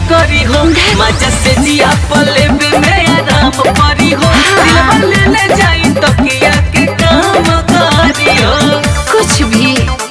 करी हो मजा से जिया पले में आराम परी हो दिलवा ले ले जाई तकिया के काम करी हो कुछ भी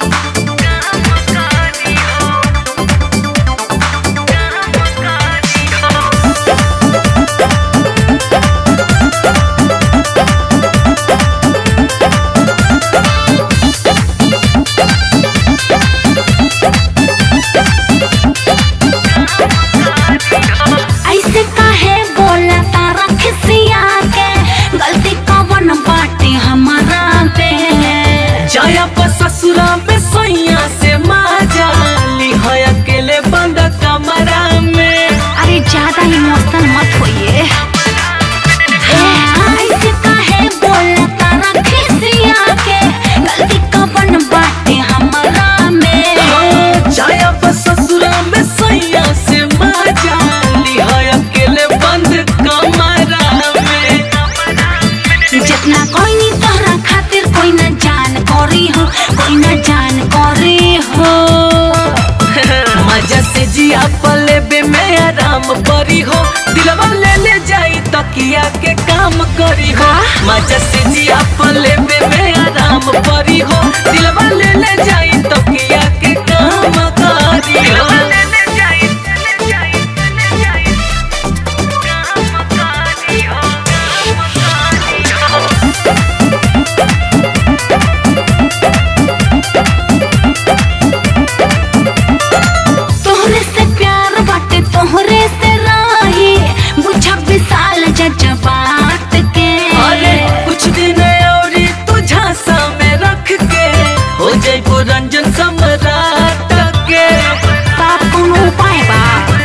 ऐसे काहे बोला तारा खिसिया के गलती कवन बाटे हमारा पे जाया पर ससुरा में सैया से माजा ली है अकेले बंद कमरा में अरे ज्यादा इमोशनल मत होइए ए, ऐसे काहे बोला तारा खिसिया के गलती कवन बाटे हमारा में जाया पर ससुरा में सैया से माजा ली है अकेले बंद कमरा में जितना कोई नहीं तोहरा खातिर कोई न जान करी हो कोई न जान करी हो मजा से जिया पले बे में आराम परी हो दिलवा ले ले जाई तकिया के काम करी हो मजा से जिया पले बे में आराम परी हो दिलवा ले ले जाई तकिया के काम करी हो तोहरे से प्यार बाटे तोहरे से राही बुझा विशाल जज्बात के अरे कुछ दिन और तू झांसा में रख के हो जाई रंजन सम्राट के का कोनो उपाय बा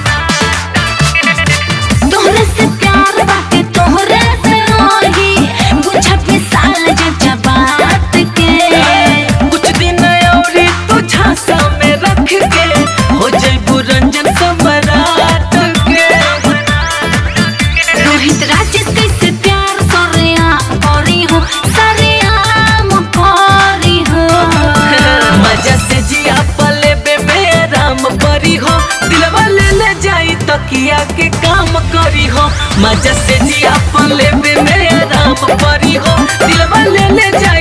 तोहरे से प्यार बाटे तोहरे से राही बुझा विशाल जज्बात के कुछ दिन और तू झांसा में रख के हो जाई रंजन सम्राट के रोहित राजेश कैसे प्यार सरिया करी हो सरियाम करी हो मजा से जिया पले बे में राम परी हो दिलवा ले ले जाई तकिया के काम करी हो मजा से जिया पले बे में राम परी हो दिलवा ले ले जाई